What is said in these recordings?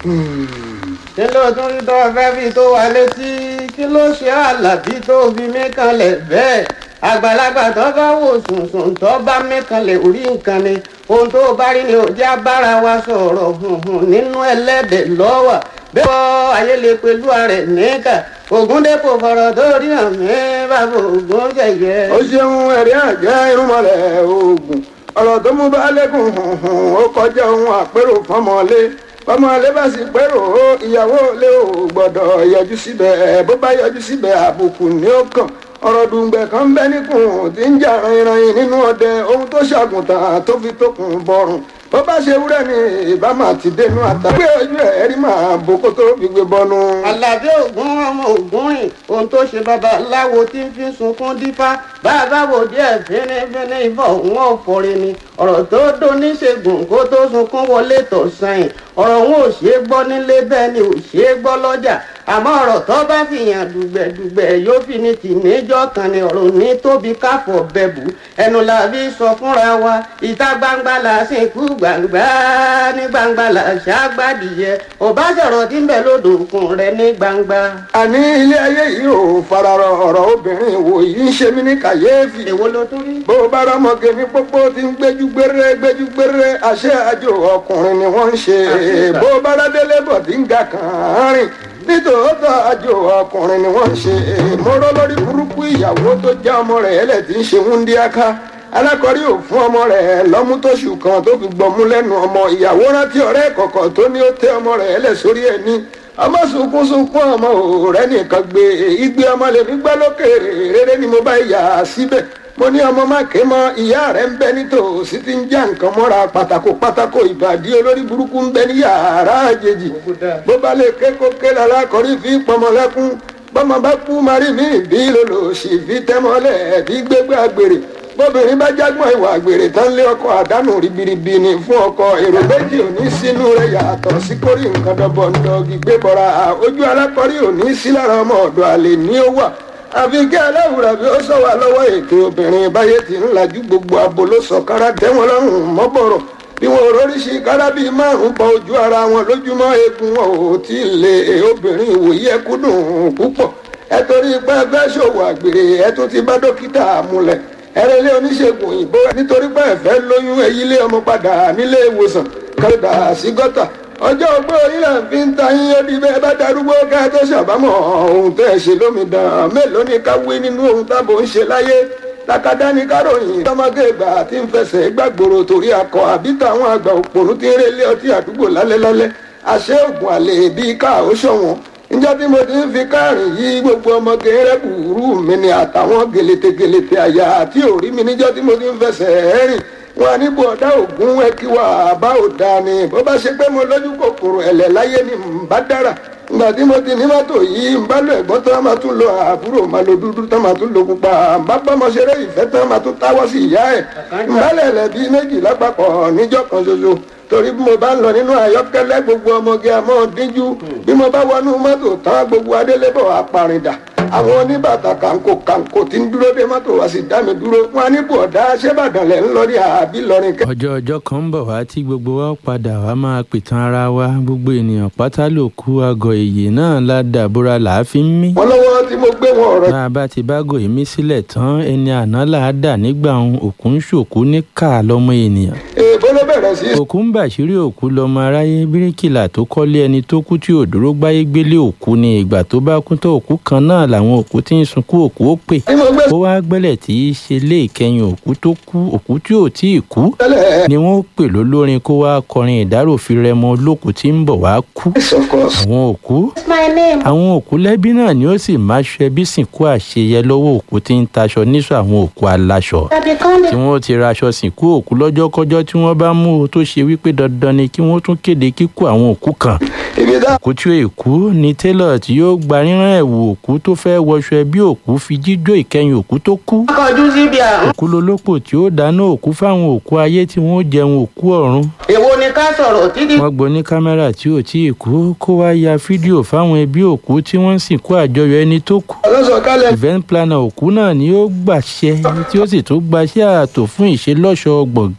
kí ló tún rí tó fẹ́ fi tó wa létí kí ló ṣe àlàbí tó fi mí kanlẹ̀ bẹ́ẹ̀ àgbàlagbà tó bá wò sùnsùn tó bá mí kanlẹ̀ orí nǹkan ni ohun tó bá rí ni ò já bára wa sọ̀rọ̀ hùhùn nínú ẹlẹ́dẹ̀ lọ́wọ́ bẹ́ẹ̀ wọ́n ayé lè pẹ̀lú ààrẹ níkà ògúndépò fọ̀rọ̀ tó rí hàn mí bàbá ògún jẹ̀yẹ. ó ṣeun ẹ̀rí àjẹ́ irúnmọlẹ̀ oògùn ọ̀rọ̀ tó mú bá lẹ́kùn hùhùn ó kọjá ohun àpérò fọmọlé fọmọlé bá sì pérò ó ìyàwó lé ò gbọ́dọ̀ yọjú síbẹ̀ bó bá yọjú síbẹ̀ àbùkù ní ó kàn ọ̀rọ̀ dùngbẹ̀ kan ń bẹ níkùn tí ń jà rìnrìn nínú ọdẹ ohun tó ṣàgùntàn tó fi tókùn bọrùn bó bá ṣe wúrẹ́ ni ìbámu àti dénú àtà. gbé ojú ẹ̀ rí màá boko tó fi gbé bọnu. àlàbí ògún ọmọ ògún rìn ohun tó ṣe babaláwo tí ń fi sunkún dífá bàbá wò díẹ̀ fínífíní ìbọn òun ọ̀fọ̀rẹ́ ni ọ̀rọ̀ tó dó níṣègùn kó tó sunkún wọlé tọ̀ sẹ́yìn ọ̀rọ̀ òun ò ṣeé gbọ́ nílé bẹ́ẹ̀ ni ò ṣeé gbọ́ lọ́jà àmọ́ ọ̀rọ̀ tó bá fi yàn dùgbẹ̀dùgbẹ̀ yóò fi ní tì níjọ́ kan ni ọ̀rọ̀ ní tóbi káfọ̀ bẹ̀bù ẹnu la fi sọ fúnra wa ìta gbangba la sìnkú gbangba ní gbangba la ṣàgbàdìyẹ ọba sọ̀rọ̀ tí ń bẹ lódò òkun rẹ ní gbangba. àní ilé ayé yìí ò fararọ ọ̀rọ̀ obìnrin wò yìí ń ṣe mí ní kàyéfì. èwo ló tún rí. bó o bá rọmọge ní pópó tí ń gbéjú gbére gbéjú gbére àṣẹ àjò ọkùnrin ni wọ́n ń ṣe bó o bá rádélé bọ̀ tí ń ga kàn án rìn nítòótọ́ àjò ọkùnrin ni wọ́n ń ṣe mọ́rọ́ lórí burúkú ìyàwó tó já ọmọ rẹ̀ ẹlẹ́ tí ń ṣe wúndíáká alákọ̀rí ò fún ọmọ rẹ̀ lọ́mú tóṣù kan tó fi gbọmú lẹ́nu ọmọ ìyàwó rántí ọ̀rẹ́ kọ̀kọ̀ tó ní ó tẹ ọmọ rẹ̀ ẹlẹ́ sórí ẹ̀ ní ọmọ sunkún sunkún ọmọ òòrẹ́ nìkan gbé igbe ọmọ lè fi gbẹ́ lókèrè rere ni mo bá yà á síbẹ̀ mo ní ọmọ má ké mọ ìyá rẹ ń bẹ nítòsí tí ń já nǹkan mọ́ra pátákó pátákó ìbàdí olórí burúkú ń bẹ ní yàrá àjèjì bó bá lè ké kó ké lára kọrí fi pọmọ lẹ́kún bọ́mọ bá kú marí mi bí lòlòsì fi tẹ́mọ́lẹ̀ bí gbégbé àgbèrè bóbìnrin bá jágbọ́n ìwà àgbèrè tán lé ọkọ àdánù ribiribi ni fún ọkọ èrò méjì ò ní sínú rẹ̀ yàtọ̀ sí kórì nǹkan dọ́bọ̀ ń dọ́gi gbé bọ́ra ojú alákọ̀rí ò ní sí lára ọmọ ọ̀dọ̀ àlè ní ó wà àfi kí aláwùrà bí ó sọ wà lọ́wọ́ ètò obìnrin báyé ti ń lajú gbogbo abo ló sọ kára tẹ́wọ́n lọ́rùn mọ́bọ̀rọ̀ bí wọn oríṣi kára bíi márùn bọ ojú ara wọn lójúmọ́ eegun wọn ò tí ì lè obìnrin ìwòye ẹkú dùn púpọ̀ ẹ torí pé ẹ fẹ́ ṣòwò àgbèrè ẹ tún ti bá dókítà múlẹ̀ ẹrẹ́lẹ́ oníṣègùn òyìnbó nítorí pé ẹ fẹ́ lóyún ẹyílé ọmọ padà nílé ìwòsàn kẹrìndà sí gọ́tà ọjọ́ ogbó orílẹ̀ fi ń ta yín ó di bẹ́ẹ̀ bá darúgbó ká tó ṣàbámọ̀ ohun tẹ́ ẹ ṣe lómìdán mélòó ni ká wí nínú ohun tábò ń ṣe láyé takadá ní káròyìn tọmọdé ìgbà tí ń fẹsẹ̀ gbàgbòrò torí akọ àbí táwọn àgbà òpònú ti ń relé ọtí àdúgbò lálẹ́lálẹ́ àṣẹ ògùn àlè bíi ká ó ṣọ̀wọ́n níjọ́ tí mo ti ń fi káàrin yí gbogbo ọmọge rẹ́bùrú mi ni àtàwọn gèlètègèlètè àyà àti òrí mi níjọ́ tí mo ti ń fẹsẹ̀ rìn wọn ní bọ̀dá ògún ẹkíwà bá ò dáa ni bó bá ṣe pé mo lójú kòkòrò ẹ̀lẹ̀ láyé ni ń bá dára ìgbà tí mo ti ní mọ́tò yìí ń bá lo ẹ̀gbọ́n tán máa tún lo àbúrò máa lo dúdú tán máa tún lo pupa ń bá bọ́mọ ṣeré ìfẹ́ tán máa tún táwọ́ sí ìyá ẹ̀ ń bá lẹ̀lẹ̀ bíi méjì lápapọ̀ níjọ́ kan ṣoṣo torí bí mo bá ń lọ nínú àyọ́kẹ́lẹ́ gbogbo ọmọge àmọ́ díjú bí mo bá wọnú mọ́tò tán gbogbo adélébọ̀ apàrìndà àwọn oníbàtà kàǹkó kàǹkó tí ń dúró dé mọ́tò wá sí dá mi dúró wọn á ní bọ̀dá ṣébàdàn lẹ̀ ń lọ rí àbí lọrin kẹ́. ọjọ́ ọjọ́ kan ń bọ̀ wá tí gbogbo wa padà wá máa pìtàn ara wa gbogbo ènìyàn pátá ló kú àgọ́ èyí náà ládàbúrà làá fi ń mí. wọ́n lọ́wọ́ tí mo gbé wọn ọ̀rọ̀ bá a bá ti bá gòyí mí sílẹ̀ tán ẹni àná là á dà nígbà òun òkú ń ṣòkú ní ká lọ́mọ ènìyàn. èèbó ló bẹ̀rẹ̀ sí. òkú ń bàṣírí òkú lọmọ aráyé bíríkìlà tó kọ́lé ẹni tó kú tí ò dúró gbáyé gbélé òkú ni ìgbà tó bá kú tó òkú kan náà làwọn òkú tí ń sunkún òkú ó pè tí mo gbé ó wá gbẹ́lẹ̀ tí í ṣe lé ìkẹyìn òkú tó kú òkú tí ò tí ì kú tẹ́lẹ̀ ni wọ́n pè lólórin kó wá kọrin ìdárò fi rẹmọ olókùú tí ń bọ̀ wá kú yes of course. àwọn òkú my name. àwọn òkú lẹ́bí náà ni ó sì máa ṣe ẹbí sìnkú àṣeyẹ lọ́wọ́ òkú tí ń taṣọ níṣọ àwọn òkú aláṣọ I become tí wọ́n ti raṣọ sìnkú òkú lọ́jọ́kọ́jọ́ tí wọ́n bá mú o tó ṣe wípé dandan ni kí wọ́n tún kéde kíkú àwọn òkú kan ibi tá òkú tí ó èkú ni tailor tí yóò gba rírán ẹ̀wù òkú tó fẹ́ wọṣọ ẹbí òkú fi jíjó ìkẹyìn òkú tó kú kọjú síbi àrùn. òkú lolópò tí ó dáná òkú fáwọn òkú ayé tí wọ́n jẹun òkú ọ̀run èwo ni ká sọ̀rọ̀ títí. wọ́n gbọ́ ní kámẹ́rà tí ò tí ì kú kó wá ya fídíò fáwọn ẹbí òkú tí wọ́n ń sìnkú àjọyọ̀ ẹni tó kú ọlọ́sọ̀ kálẹ̀ event planner òkú náà ni ó gbàṣẹ tí ó sì tún gbaṣẹ́ ààtò fún ìṣelọ́ṣọ̀ gbọ̀ngàn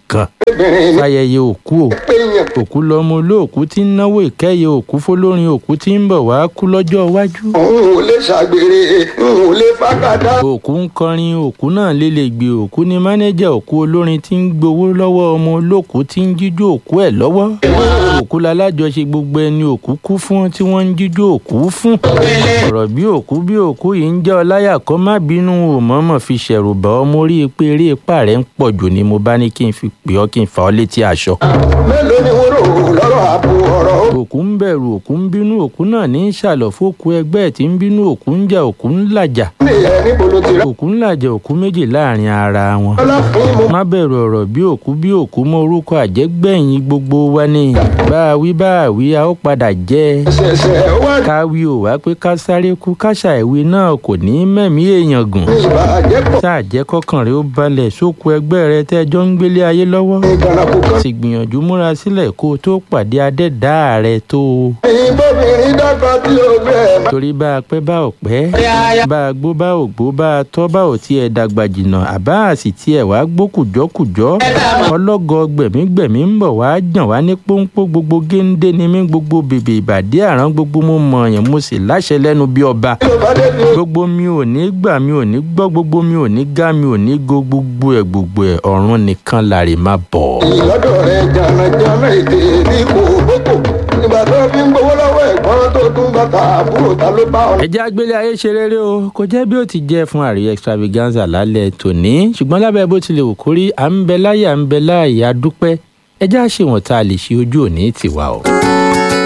obìnrin ní fàyẹyẹ òkú o péyàn òkú lọmọ olóòkú tí ń náwó ìkẹyẹ òkú fọlórin òkú tí ń bọ̀ wá kú lọ́jọ́ iwájú òun ò lè ṣàgbèrè òun ò lè fàkàdá òkú ń kọrin òkú náà lélẹ̀ gbé òkú ní mánéjà òkú olórin tí ń gbowó lọ́wọ́ ọmọ olóòkú tí ń jíjó òkú ẹ̀ lọ́wọ́ òkú lalájọṣe gbogbo ẹni òkú kú fún tí wọ́n ń jíjó òkú fún ọ̀rọ̀ bí òkú bí òkú yìí ń jẹ́ ọláyà kọ́ má bínú o mọ̀ọ́mọ̀ fi ṣẹ̀rù bà ọ́ mo rí i pé eré ipá rẹ̀ ń pọ̀ jù ni mo bá ní kí n fi pè ọ́ kí n fà ọ́ létí aṣọ mélòó ni wọ́n rò lọ́rọ̀ àbò ọ̀rọ̀ ó òkú ń bẹ̀rù òkú ń bínú òkú náà ní í ṣàlọ̀ fókú ẹgbẹ́ ẹ̀ tí ń bínú òkú ń jà òkú ń làjà nìyẹn níbo ló ti rà òkú ń làjà òkú méjì láàrin ara wọn lọ́lá fún mo má bẹ̀rù ọ̀rọ̀ bí òkú bí òkú mọ orúkọ àjẹgbẹ̀yìn gbogbo wa ni bá a wí bá a wí a ó padà jẹ́ ṣẹ̀ṣẹ̀ wá ká wí ò wá pé ká sáré kú káṣà ìwé náà kò ní í mẹ̀mí èèyàn gùn ní ìbàjẹ́ pọ̀ tá a jẹ́ kọ́kàn rẹ ó balẹ̀ sóko ẹgbẹ́ rẹ tẹ́jọ́ ń gbélé ayé lọ́wọ́ ní ìgbàlàkù kan sì gbìyànjú múra sílẹ̀ kó o tó pàdé adẹ́dàá rẹ tó o ìbòmìnrin dọ́gba tí ó gbé ẹ̀ má torí bá a pẹ́ bá ò pẹ́ bá a gbó bá ò gbó bá a tọ́ bá ò tiẹ̀ dàgbà jìnnà àbá àsì tiẹ̀ wá gbó kùjọ́kùjọ́ ọlọ́gọ gbẹ̀mígbẹ̀mí ń bọ̀ wá jàn wá ní pọ́npọ́ gbogbo géńdé ni mí gbogbo bèbè ìbàdí àrán gbogbo mo mọ̀ ọ̀yàn mo sì láṣẹ lẹ́nu bí ọba tí ó bá dé bí gbogbo mi ò ní gbà mi ò ní gbọ́ gbogbo mi ò ní gá mi ò ní go gbogbo ẹ̀ gbogbo ẹ̀ ọ̀run nìkan làrè má bọ̀. ìlọ́dọ̀ rẹ̀ jàǹdàjàǹdà èdè ní kò bókò ìgbà tó fi ń gbowó lọ́wọ́ ẹ̀gbọ́n tó tún bàtà àbúrò ta ló bá ọ. ẹjẹ́ agbélé ayé ṣe rere o kò jẹ́ bí ó ti jẹ́ fún àríyá extravaganza lálẹ́ tòní ṣùgbọ́n lábẹ́ bó tilẹ̀ wù kórí à ń bẹ láyé à ń bẹ láàyè a dúpẹ́ ẹjẹ́ àṣewọ̀n tá a lè ṣe ojú òní tiwa o.